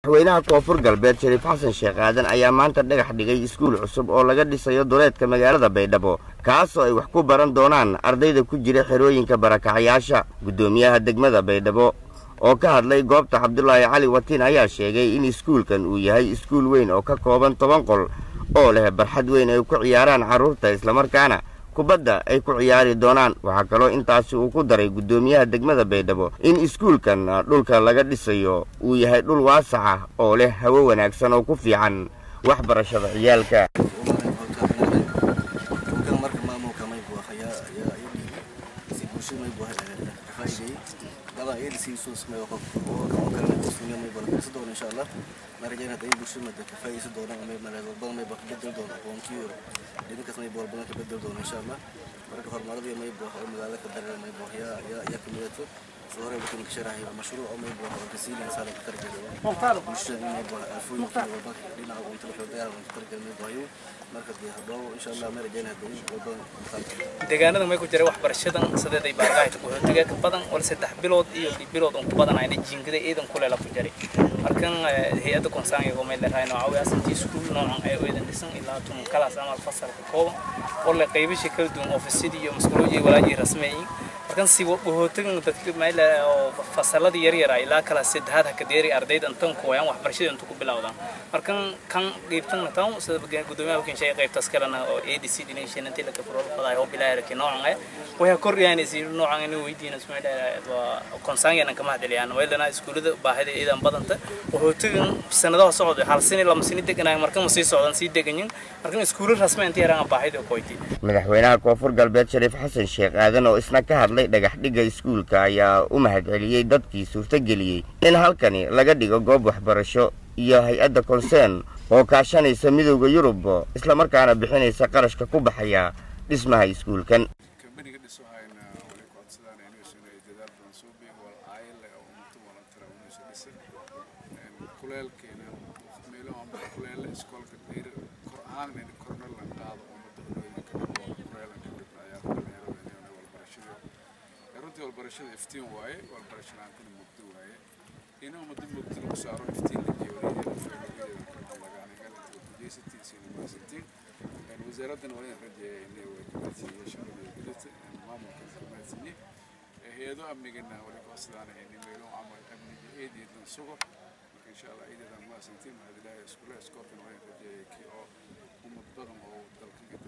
madaxweynaha koonfur galbeed shariif xasan sheekh aadan ayaa maanta dhagax dhigay iskuul cusub oo laga dhisayo duleedka magaalada baydhabo kaasoo ay wax ku baran doonaan ardayda ku jira xerooyinka barakacayaasha guddoomiyaha degmada baydhabo oo ka hadlay goobta cabdulaahi cali watiin ayaa sheegay in iskuulkan uu yahay iskuul weyn oo ka kooban toban qol oo leh barxad weyn ay ku ciyaaraan carruurta islamarkaana kubadda ay ku ciyaari doonaan waxaa kaloo intaasi uu ku daray guddoomiyaha degmada baydhabo in iskuulkan dhulka laga dhisayo uu yahay dhul waasaca oo leh hawo wanaagsan oo ku fiican waxbarashada ciyaalka marka horumaradii maybo oo magaalada ka dareer maybo yaa yaa yaa kamidato soo hore wuxuu ka sharaxay mashruuc oo maybo oo ka siin insan ka tarjado bulshada maybo afooyinka walba dhinaca uu inta wuxuu dagaal ka tarjado maybo ayu marka dii hadhow insha Allah ma rajayna hadii walba deegaanada may ku jira waxbarashadan sideeday baargaayta ku hortaga ka badan wal saddex bilood iyo bilood oo ku badan ayna jiingada eedan ku leela ku jiray markan hay'adda konsaan iyo meel leeyahay nooca asantii iskuul noocan ay eedan dhisan ilaa tun kalaas ama fasal ka kooban oo la qaybisha kala duwan ofisyada iyo mas'uuliyadda walaaji rasmiyin markan si wahootagan dadka meel oo fasalada yar yar ilaa kala saddexaad ka deeri ardayda intan ku wayaan waxbarashada inta ku bilowdaan markan kan qaybtan tan sida gudoomiyaha wakiin shay qaybtaas kalena oo ADC dination inta la ka furo faday oo bilaa yarkii noocan ay way kordhiyaan si noocan inuu weydiina Soomaaliya waa konsaangana kama hadlayaan weelana iskuulada baahida iidan badanta wahootagan sanadaha socda hal sano lama sano deganay markan sii socdaan sii deganyin markan iskuulada rasmi inta yaraan baahida ku qoyti madaxweynaha koonfur galbeed shariif xasan sheekh aadan oo isna ka hadlay dhagax dhigga iskuulka ayaa u mahadceliyey dadkii suurtageliyey in halkani laga dhigo goob waxbarasho iyo hay-adda konseen oo kaashanaysa midowda yurub islamarkaana bixinaysa qarashka ku baxaya dhismaha iskuulkan walbarashada iftiin waaye walbarasho la'aantana mugdo waaye in ummadda mugdo lagu saaro iftiin la jeewariyeedajeysatiin wasaaraddana waa in rajeeya inay way kamaadsiiye shaqada gudata maamulka kamaadsiiye hay-ado amnigana wali koosadaana inay meelo camal amniga eedeedan sugo marka insha allah eedeedan maasantiin mahadilaha iskule iskoolkana waa in rajeeya kii oo ummad badan oo dalkan ka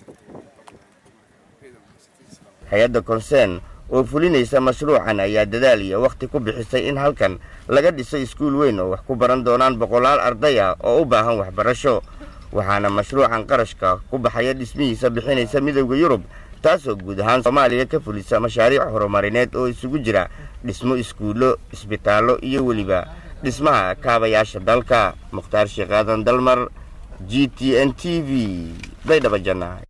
hay-adda konseen oo fulinaysa mashruucan ayaa dadaal iyo wakhti ku bixisay in halkan laga dhiso iskuul weyn oo wax ku baran doonaan boqolaal arday ah oo u baahan waxbarasho waxaana mashruucan qarashka ku baxaya dhismihiisa bixinaysa midowda yurub taasoo guud ahaan soomaaliya ka fulisa mashaariic horumarineed oo isugu jira dhismo iskuullo isbitaallo iyo weliba dhismaha kaabayaasha dalka mukhtaar sheekh aadan dalmar g t n t v baydhaba jannaay